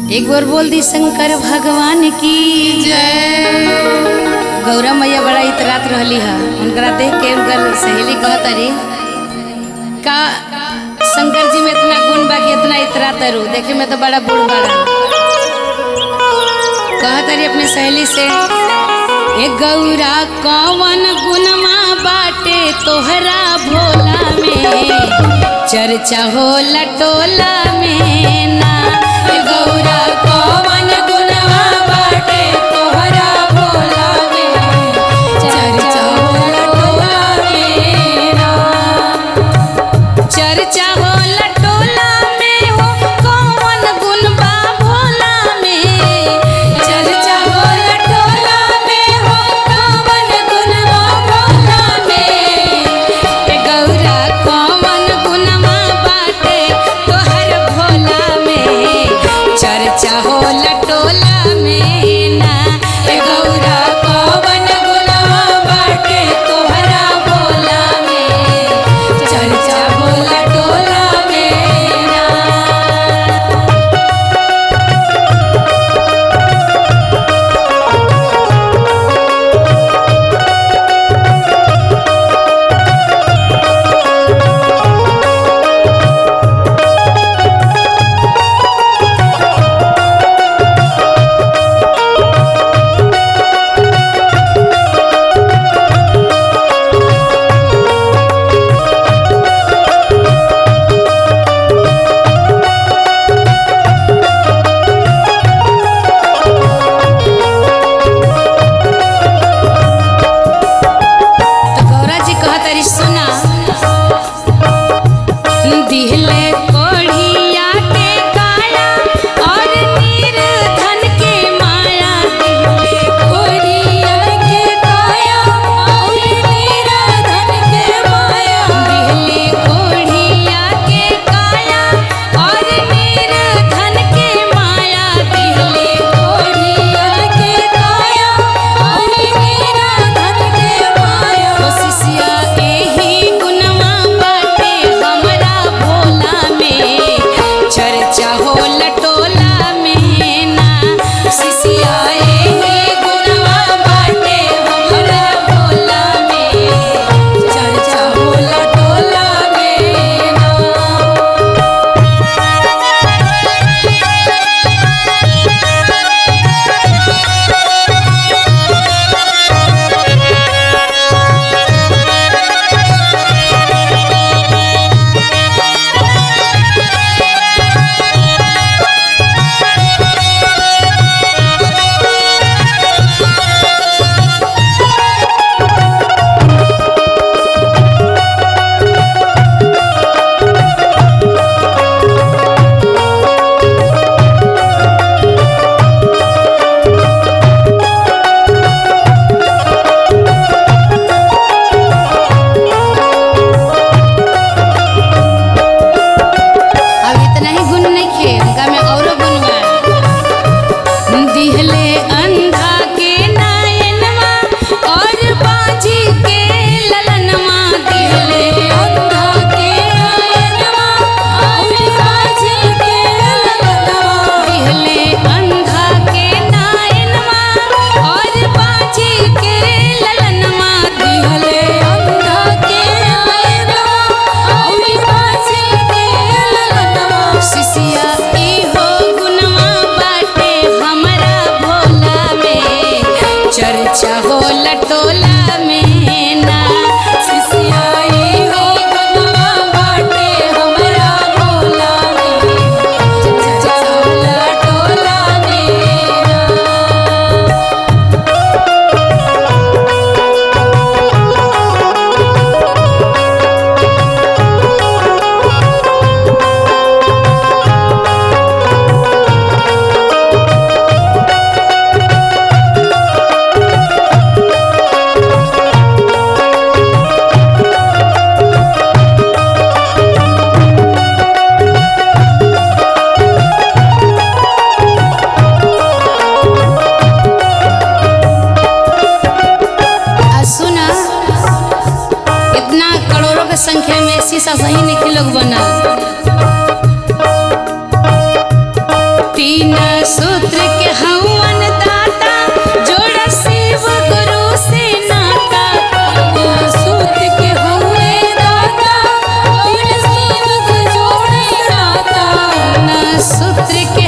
एक बार बोल दी शंकर भगवान की जय गौरा मैया बड़ा इतरात रहली है उनकरा देख के उनकर सहेली कहत रही का शंकर जी में इतना गुण बा कि इतना इतरात रू देखे में तो बड़ा बूढ़ बड़ा कहत रही अपने सहेली से ए गौरा कौन गुणमा बाटे तोहरा भोला में चर्चा हो लटोला में ना ए गौरा कौन गुणमा बाटे तोहरा भोला में चर्चा हो लटोला में ना चर्चा हो लटोला में हो कौन गुण बा भोला में चर्चा हो लटोला में हो कौन गुण बा भोला में ए गौरा कौन गुणमा बाटे तोहर भोला में चर्चा हो लटोला में ना ए गौरा कौन गुणमा बाटे तोहरा भोला में चर्चा हो लटोला में ना तो गौरा जी कहत रही सुना दिहले कोढ़िया के काया और निर्धन के माया दिहले कोढ़िया के काया और निर्धन के माया दिहले कोढ़िया के काया और निर्धन के माया दिहले कोढ़िया के काया और निर्धन के माया ओ सिसिया एही गुणवा बाटे हमरा भोला में चर्चा हो लटोला में ना सिसिया एही गुणवा बाटे हमरा भोला में चर्चा हो लटोला में ना अब इतना ही गुण नहीं खे उनका में औरो गुण बा दिहले अंधा के नयनवा और बाजी के ललनवा दिहले अंधा के नयनवा और बाजी के ललनवा दिहले अंधा के नयनवा और बाजी के ललनवा दिहले अंधा के नयनवा और बाजी के ललनवा सिसिया इहो गुणवा बाटे हमरा भोला में चर्चा हो लटोला में ना सिसिया इहो गुणवा बाटे हमरा भोला में चर्चा हो लटोला में ना आ सुना इतना करोड़ों के संख्या में शीशा सही नहीं लोग बना तीन सूत्र के हवन दाता जोड़ शिव गुरु से नाता तीन सूत्र के हुए दाता तीन शिव को जोड़े नाता तीन सूत्र के